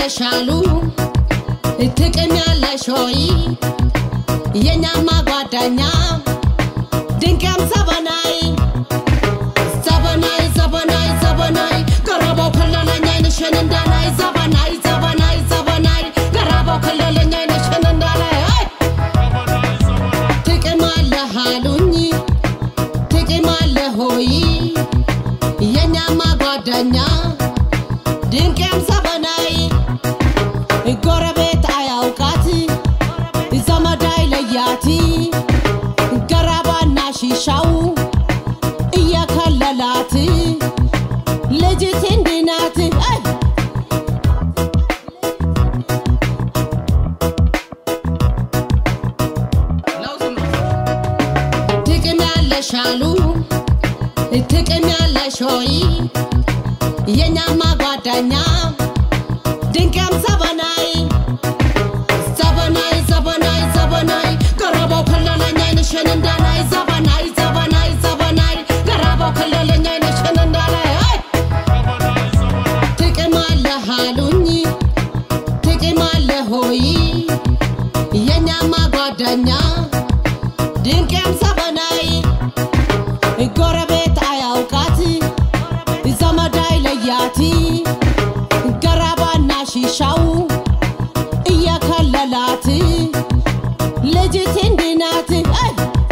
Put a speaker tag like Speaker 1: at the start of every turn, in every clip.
Speaker 1: ያለሽ አሉ ጥቅም ያለሽ ሆይ የኛማ ጓደኛ ድንቅም ዘበናይ ዘበናይ ዘበናይ ዘበናይ ገረባው ከለለኝ አይንሽን እንዳላይ ዘበናይ ዘበናይ ዘበናይ ገረባው ከለለኝ አይንሽን እንዳላይ አይ! ጥቅም አለህ አሉኝ ጥቅም አለ ሆይ የኛማ ጓደኛ ድንቅም ዘበናይ ጎረቤት አያውቃት ዘመድ አይለያት ገራባና ሺሻው እየከለላት ልጅት እንዲናት አይ! ጥቅም ያለሽ አሉ ጥቅም ያለሽ ሆይ የኛማ ጓደኛ ድንቅም ዘበናይ ዘበናይ ዘበናይ ዘበናይ ገረባው ከለለኝ አይንሽን እንዳላይ ዘበናይ ዘበናይ ዘበናይ ገረባው ከለለኝ አይንሽን እንዳላይ አይ! ጥቅም አለህ አሉኝ ጥቅም አለ ሆይ የኛማ ጓደኛ ድንቅም ዘበናይ ጎረቤት አያውቃት ዘመድ አይለያት ገራባና ሺሻው እየከለላት ልጅት እንዲናት አይ!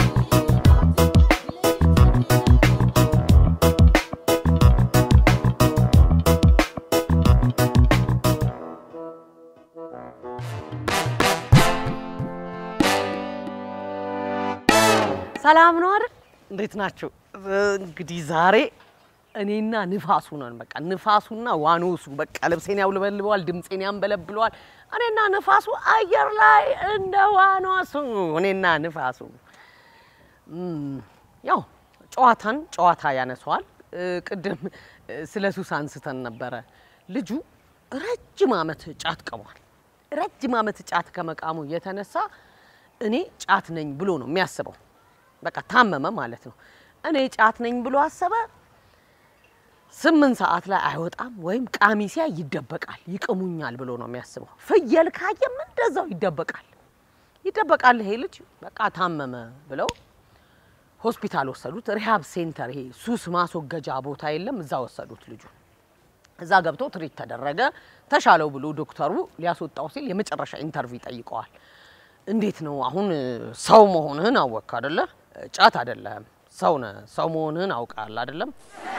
Speaker 2: ሰላም ነው አይደል? እንዴት ናቸው? እንግዲህ ዛሬ እኔና ንፋሱ ነን። በቃ ንፋሱና ዋኖሱ በቃ ልብሴን ያውለበልበዋል፣ ድምፄን ያንበለብለዋል። እኔና ንፋሱ አየር ላይ እንደ ዋኖሱ እኔና ንፋሱ እም፣ ያው ጨዋታን ጨዋታ ያነሰዋል። እ፣ ቅድም እ፣ ስለ ሱስ አንስተን ነበረ። ልጁ ረጅም ዓመት ጫት ቅሟል። ረጅም ዓመት ጫት ከመቃሙ የተነሳ እኔ ጫት ነኝ ብሎ ነው የሚያስበው። በቃ ታመመ ማለት ነው። እኔ ጫት ነኝ ብሎ አሰበ። ስምንት ሰዓት ላይ አይወጣም ወይም ቃሚሲያ ይደበቃል፣ ይቅሙኛል ብሎ ነው የሚያስበው። ፍየል ካየም እንደዛው ይደበቃል ይደበቃል። ይሄ ልጅ በቃ ታመመ ብለው ሆስፒታል ወሰዱት። ሪሃብ ሴንተር፣ ይሄ ሱስ ማስወገጃ ቦታ የለም፣ እዛ ወሰዱት ልጁ። እዛ ገብቶ ትሪት ተደረገ። ተሻለው ብሎ ዶክተሩ ሊያስወጣው ሲል የመጨረሻ ኢንተርቪው ይጠይቀዋል። እንዴት ነው አሁን ሰው መሆንህን አወቅክ አደለ? ጫት አደለም ሰው ነህ። ሰው መሆንህን አውቃል አደለም?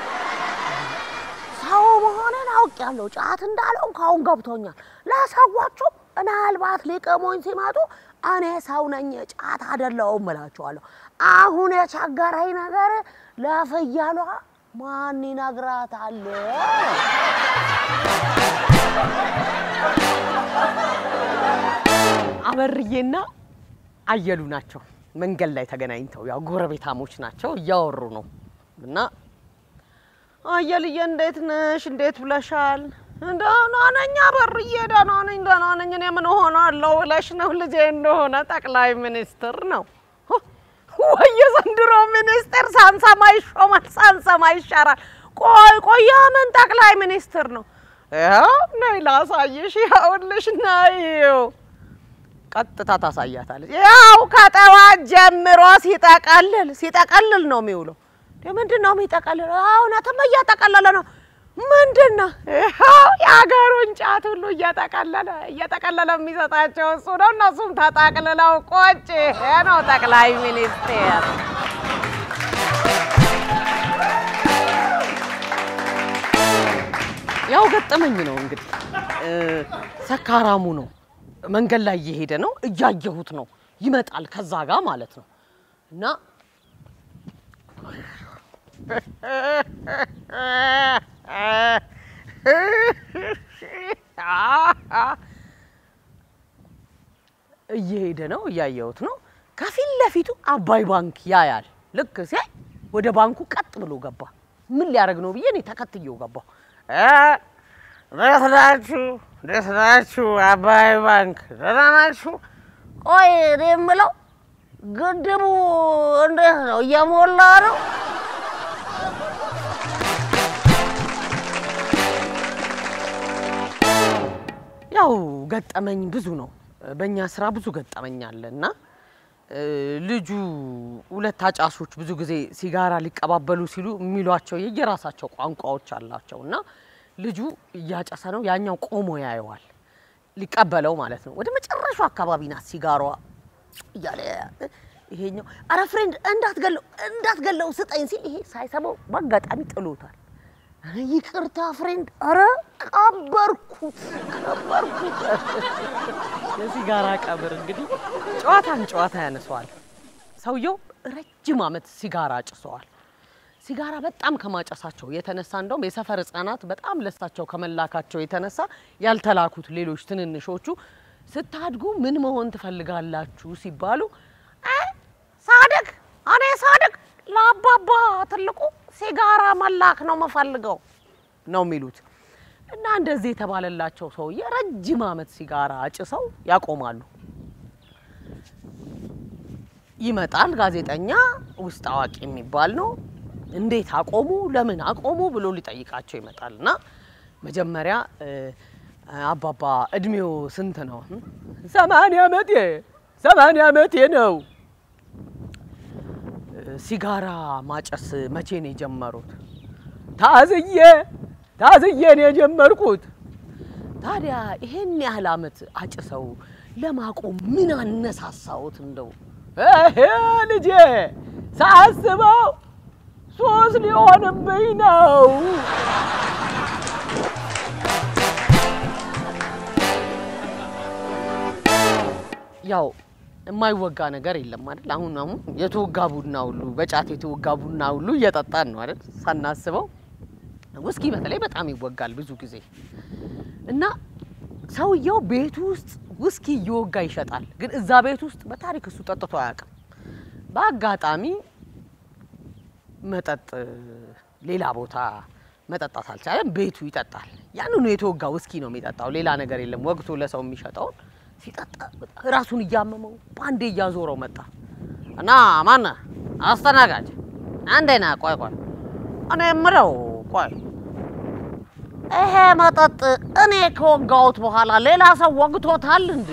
Speaker 2: ሰው መሆንን አውቄያለሁ። ጫት እንዳለው ካሁን ገብቶኛል። ለሰዎቹ ምናልባት ሊቅሙኝ ሲመጡ እኔ ሰው ነኝ ጫት አደለውም እላቸዋለሁ። አሁን የቸገረኝ ነገር ለፍየሏ ማን ይነግራታል? አበርዬና አየሉ ናቸው መንገድ ላይ ተገናኝተው፣ ያው ጎረቤታሞች ናቸው፣ እያወሩ ነው እና አየልዬ እንዴት ነሽ? እንዴት ብለሻል? ደህና ነኝ አበርዬ፣ ደህና ነኝ፣ ደህና ነኝ። እኔ ምን ሆናለሁ ብለሽ ነው? ልጄ እንደሆነ ጠቅላይ ሚኒስትር ነው። ወይ የዘንድሮ ሚኒስትር ሳንሰማ ይሾማል፣ ሳንሰማ ይሻራል። ቆይ ቆይ፣ ምን ጠቅላይ ሚኒስትር ነው? ይኸው ነይ ላሳይሽ፣ ይኸውልሽ፣ ነይው ቀጥታ ታሳያታለች። ያው ከጠዋት ጀምሮ ሲጠቀልል ሲጠቀልል ነው የሚውለው። ምንድን ነው የሚጠቀልል? እውነትም እየጠቀለለ ነው። ምንድን ነው ይኸው የሀገሩን ጫት ሁሉ እየጠቀለለ እየጠቀለለ የሚሰጣቸው እሱ ነው። እነሱም ተጠቅልለው ቆጭ። ይሄ ነው ጠቅላይ ሚኒስቴር። ያው ገጠመኝ ነው እንግዲህ እ፣ ሰካራሙ ነው መንገድ ላይ እየሄደ ነው፣ እያየሁት ነው። ይመጣል ከዛ ጋር ማለት ነው እና እየሄደ ነው፣ እያየሁት ነው። ከፊት ለፊቱ አባይ ባንክ ያያል። ልክ ሲያይ ወደ ባንኩ ቀጥ ብሎ ገባ። ምን ሊያደርግ ነው ብዬ እኔ ተከትዬው ገባሁ። እንዴት ናችሁ? እንዴት ናችሁ? አባይ ባንክ ደህና ናችሁ? ቆይ እኔ የምለው ግድቡ እንዴት ነው? እየሞላ ነው? ያው ገጠመኝ ብዙ ነው። በእኛ ስራ ብዙ ገጠመኝ አለ እና እ፣ ልጁ ሁለት አጫሾች ብዙ ጊዜ ሲጋራ ሊቀባበሉ ሲሉ የሚሏቸው የየራሳቸው ቋንቋዎች አላቸው እና ልጁ እያጨሰ ነው፣ ያኛው ቆሞ ያየዋል ሊቀበለው ማለት ነው። ወደ መጨረሻው አካባቢ ናት ሲጋሯ እያለ ይሄኛው አረ ፍሬንድ እንዳትገለው እንዳትገለው ስጠኝ ሲል ይሄ ሳይሰማው በአጋጣሚ ጥሎታል። ኧረ ይቅርታ ፍሬንድ፣ አረ ቀበርኩት ቀበርኩት። የሲጋራ ቀብር እንግዲህ ጨዋታን ጨዋታ ያነሰዋል። ሰውየው ረጅም ዓመት ሲጋራ ጭሰዋል። ሲጋራ በጣም ከማጨሳቸው የተነሳ እንደውም የሰፈር ሕፃናት በጣም ለሳቸው ከመላካቸው የተነሳ ያልተላኩት ሌሎች ትንንሾቹ ስታድጉ ምን መሆን ትፈልጋላችሁ ሲባሉ "እ፣ ሳድግ እኔ ሳድግ ለአባባ ትልቁ ሲጋራ መላክ ነው የምፈልገው ነው የሚሉት። እና እንደዚህ የተባለላቸው ሰውዬ ረጅም ዓመት ሲጋራ አጭሰው ያቆማሉ። ይመጣል ጋዜጠኛ ውስጥ አዋቂ የሚባል ነው። እንዴት አቆሙ፣ ለምን አቆሙ ብሎ ሊጠይቃቸው ይመጣል። እና መጀመሪያ እ፣ አባባ እድሜው ስንት ነው? ሰማንያ ዓመቴ ሰማንያ ዓመቴ ነው። እ፣ ሲጋራ ማጨስ መቼ ነው የጀመሩት? ታዝዬ ታዝዬ ነው የጀመርኩት። ታዲያ ይሄን ያህል ዓመት አጭሰው ለማቆም ምን አነሳሳዎት? እንደው ይሄ ልጄ ሳስበው ሶስት ሊሆንብኝ ነው። ያው የማይወጋ ነገር የለም አይደል? አሁን አሁን የተወጋ ቡና ሁሉ በጫት የተወጋ ቡና ሁሉ እየጠጣን ነው አይደል? ሳናስበው ውስኪ በተለይ በጣም ይወጋል ብዙ ጊዜ እና ሰውየው ቤቱ ውስጥ ውስኪ እየወጋ ይሸጣል። ግን እዛ ቤት ውስጥ በታሪክ እሱ ጠጥቶ አያውቅም። በአጋጣሚ መጠጥ ሌላ ቦታ መጠጣት አልቻለም። ቤቱ ይጠጣል። ያንኑ የተወጋ ውስኪ ነው የሚጠጣው። ሌላ ነገር የለም። ወግቶ ለሰው የሚሸጠውን ሲጠጣ ራሱን እያመመው በአንዴ እያዞረው መጣ እና ማነ አስተናጋጅ አንዴና ቆይ ቆይ እኔ የምለው ቆይ ይሄ መጠጥ እኔ ከወጋሁት በኋላ ሌላ ሰው ወግቶታል እንዴ?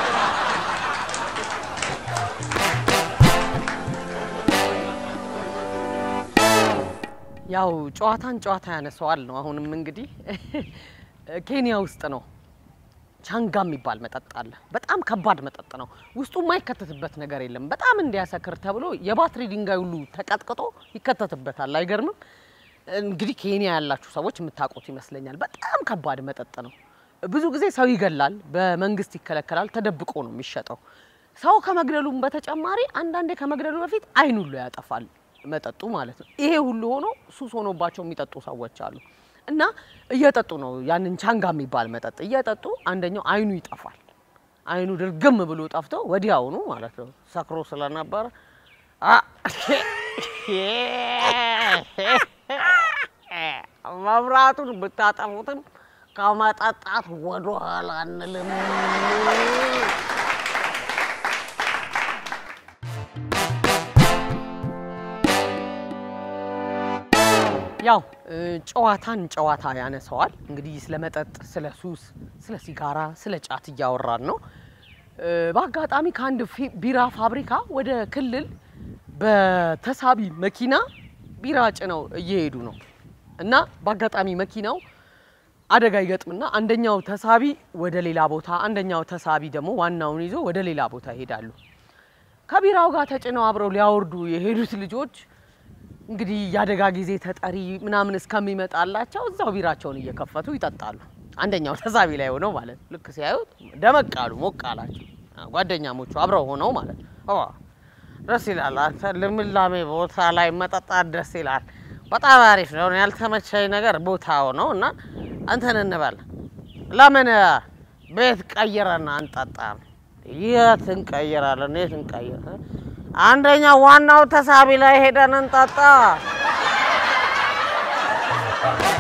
Speaker 2: ያው ጨዋታን ጨዋታ ያነሰዋል ነው። አሁንም እንግዲህ ኬንያ ውስጥ ነው ቻንጋ የሚባል መጠጥ አለ። በጣም ከባድ መጠጥ ነው። ውስጡ የማይከተትበት ነገር የለም። በጣም እንዲያሰክር ተብሎ የባትሪ ድንጋይ ሁሉ ተቀጥቅጦ ይከተትበታል። አይገርምም? እንግዲህ ኬንያ ያላችሁ ሰዎች የምታውቁት ይመስለኛል። በጣም ከባድ መጠጥ ነው። ብዙ ጊዜ ሰው ይገላል፣ በመንግስት ይከለከላል፣ ተደብቆ ነው የሚሸጠው። ሰው ከመግደሉም በተጨማሪ አንዳንዴ ከመግደሉ በፊት አይን ሁሉ ያጠፋል መጠጡ ማለት ነው። ይሄ ሁሉ ሆኖ ሱስ ሆኖባቸው የሚጠጡ ሰዎች አሉ። እና እየጠጡ ነው ያንን ቻንጋ የሚባል መጠጥ እየጠጡ አንደኛው አይኑ ይጠፋል። አይኑ ድርግም ብሎ ጠፍቶ ወዲያውኑ ማለት ነው ሰክሮ ስለነበረ አ መብራቱን ብታጠፉትም ከመጠጣት ወደ ኋላ አንልም። ያው እ፣ ጨዋታን ጨዋታ ያነሰዋል። እንግዲህ ስለ መጠጥ፣ ስለ ሱስ፣ ስለ ሲጋራ፣ ስለ ጫት እያወራን ነው። እ፣ በአጋጣሚ ከአንድ ፊ- ቢራ ፋብሪካ ወደ ክልል በተሳቢ መኪና ቢራ ጭነው እየሄዱ ነው እና በአጋጣሚ መኪናው አደጋ ይገጥምና አንደኛው ተሳቢ ወደ ሌላ ቦታ፣ አንደኛው ተሳቢ ደግሞ ዋናውን ይዞ ወደ ሌላ ቦታ ይሄዳሉ። ከቢራው ጋር ተጭነው አብረው ሊያወርዱ የሄዱት ልጆች እንግዲህ የአደጋ ጊዜ ተጠሪ ምናምን እስከሚመጣላቸው እዛው ቢራቸውን እየከፈቱ ይጠጣሉ። አንደኛው ተሳቢ ላይ ሆነው ማለት ነው። ልክ ሲያዩት ደመቅ አሉ፣ ሞቅ አላቸው። ጓደኛሞቹ አብረው ሆነው ማለት ነው። ኦ ደስ ይላል። አንተ ልምላሜ ቦታ ላይ መጠጣት ደስ ይላል። በጣም አሪፍ ነው። እኔ ያልተመቸኝ ነገር ቦታው ነው እና እንትን እንበል ለምን ቤት ቀይረን አንጠጣም? የት እንቀይራለን? የት እንቀይር? አንደኛው ዋናው ተሳቢ ላይ ሄደን እንጠጣ።